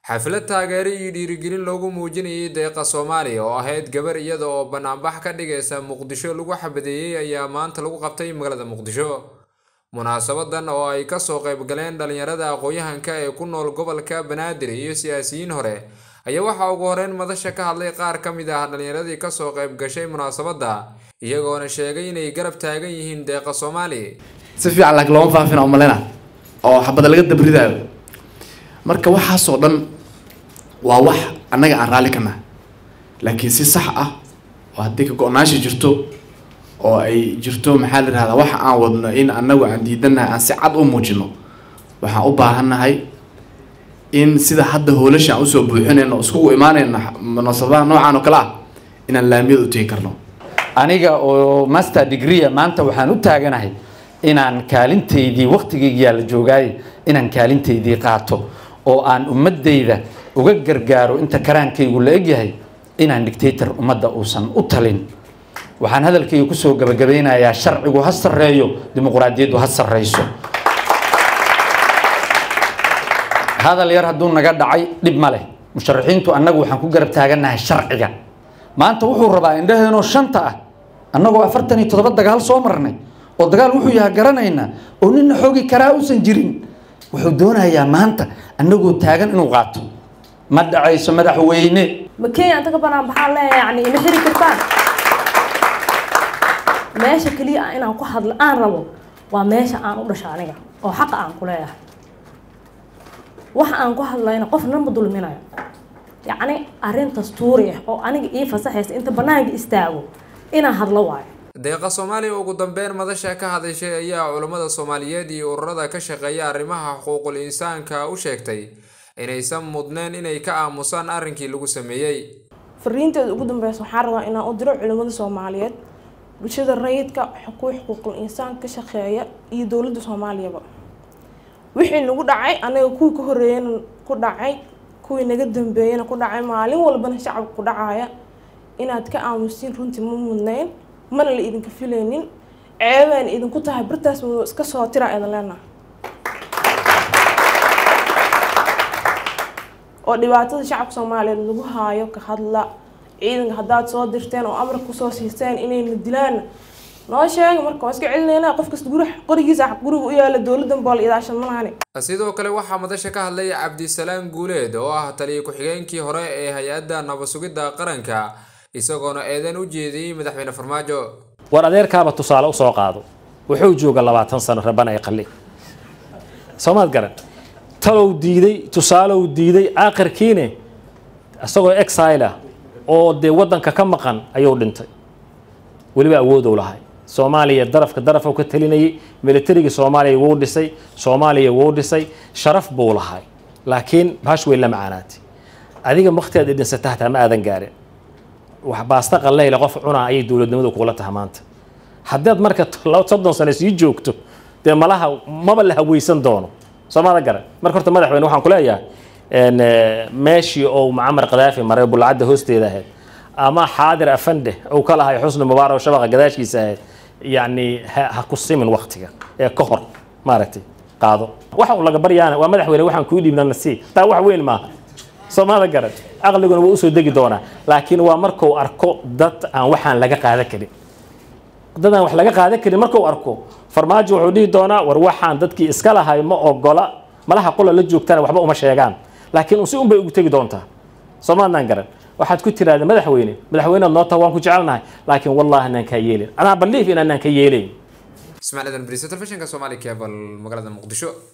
xaflad taageero iyo dhiirigelin loogu muujinayay deeqa soomaaliya oo ahayd gabar iyada oo banaanbax ka dhigaysa muqdisho lagu xabadeeyey ayaa maanta lagu qabtay magaalada muqdisho munaasabadan oo ay kasoo qayb galeen dhalinyarada aqoon-yahanka ee ku nool gobolka banaadir iyo siyaasiyiin hore ayaa waxaa ugu horeyn madasha ka hadlay qaar ka mid ah dhalinyaradii kasoo qayb gashay munaasabadda iyagoona sheegay inay garab taagan yihiin deeqa soomaali si fiican laakiin looma faafina umalena oo xabada laga dabridaayo marka waxaasoo dhan waa wax annaga aan raalli ka nahay laakiin si sax ah oo haddii ka go-naansha jirto oo ay jirto maxaa la yihahdaa waxa aan wadno in annagu aan diidanahay aan si cad u muujino waxaan u baahannahay in sida hadda hoolasha aan usoo buuxinayno iskugu imaanayno munaasabadaha noocaan oo kale ah inaan laamiyada u tegi karno aniga oo master degreea maanta waxaan u taaganahay inaan kaalintaydii waqtigaygiyaa la joogaaye inaan kaalintaydii qaato oo aan ummadayda uga gargaaro inta karaankaygu la egyahay inaan dictator ummadda uusan u talin waxaan hadalkayga kusoo gabagabeynayaa sharcigu ha sarreeyo dimuqraadiyaddu ha sarreyso hadal yar hadduu naga dhacay dhib ma leh musharaxiintu annagu waxaan ku garab taagannahay sharciga maanta wuxuu rabaa indhaheenoo shanta ah annagoo afartan iyo toddoba dagaal soo marnay oo dagaal wuxuu yaha garanaynaa oo nina xoogi karaa uusan jirin wuxuu doonayaa maanta annagoo taagan inuu qaato ma dhacayso madaxweyne ma kenya inta ka banaan baxaan leeya yani ima xiri kartaan meesha keliya ah inaan ku hadlo aan rabo waa meesha aan u dhasha aniga oo xaqa aan ku leeyahay waxa aan ku hadlayna qofna ma dulminayo yacni arrin dastuuri ah oo aniga ii fasaxaysa inta banaanka istaago inaan hadlo waayo deeqa soomaaliya ugu dambeyn madasha ka hadashay ayaa culammada soomaaliyeed iyo ururada ka shaqeeya arrimaha xuquuqul insaanka u sheegtay inaysan mudneen inay ka aamusaan arrinkii lagu sameeyey fariinteeda ugu dambeysa waxaan rabaa inaan u diro culimmada soomaaliyeed bulshada rayidka kuwa xuquuqul insaan ka shaqeeya iyo dowladda soomaaliyaba wixii nagu dhacay anaga kuwii ka horeeyana ku dhacay kuwii naga dambeeyana ku dhacay maalin walbana shacabka ku dhacaya inaad ka aamusiin runtii ma mudnayn mana la idinka filaynin ceebaan idinku tahay bartaas mado iska soo tira idin leenaha oo dhibaatada shacabka soomaaliyeed lagu haayo ka hadla ciidanka haddaad soo dirteen oo amar kusoo siiseen inayna dilaan noo sheega marka waa iska celinayna qof kasta guri qorigiisa guriga u yaala dowladan bool idaashan malaani sidoo kale waxaa madasha ka hadlay cabdisalaam guuleed oo ah taliya ku-xigeenkii hore ee hay-adda nabasugidda qaranka isagoona eedan u jeediyey madaxweyne farmaajo war adeerkaaba tusaale usoo qaado wuxuu jooga labaatan sano raban ay qalli soomaad garan talow diiday tusaalow diiday aakhirkiine isagoo exile ah oo dee waddanka ka maqan ayuu dhintay weliba awoodow lahay soomaaliya darafka daraf ka talinayay militarigii soomaaliya wuu dhisay soomaaliya wuu dhisay sharaf buu lahay laakiin bahash weyn la macaanaatay adiga waktiaad idhinsata hataa ma aadan gaarin wax baasta qalleyle qof cunaa ayay dowladnimadu kugula taha maanta haddaad marka soddon sano sii joogto dee malaha maba la haweysan doono soomada garan marka horta madaxweyne waxaan ku leeyahay meeshii ou macamar kadaafi maray bulcadda hoosteeda ahayd ama xaadir afande uu ka lahay xusni mubaarak shabaqa gadaashiisa ahayd yacni ha ku simin waktiga ee ka hor maaragtay qaado waxa uu laga baryaana waa madaxweyne waxaan kuu dhiibna nasii taa wax weyn maaha soomada garan aqliguna waa usoo degi doonaa laakiin waa markuu arko dad aan waxaan laga qaadan karin dad aan wax laga qaadan karin markuu arko farmaajo wuxuu dhihi doonaa war waxaan dadkii iska lahay ma ogola malaha qola la joogtana waxba uma sheegaan laakiin un si un bay ugu tegi doontaa soomaadnaan garan waxaad ku tiraahda madaxweyne madaxweynead noo taha waan ku jecelnahay laakiin wallahi anaan kaa yeelin anaa baliif in anaan ka yeelayn ismaaciil adan bariso telefishinka soomaali cable magaalada muqdisho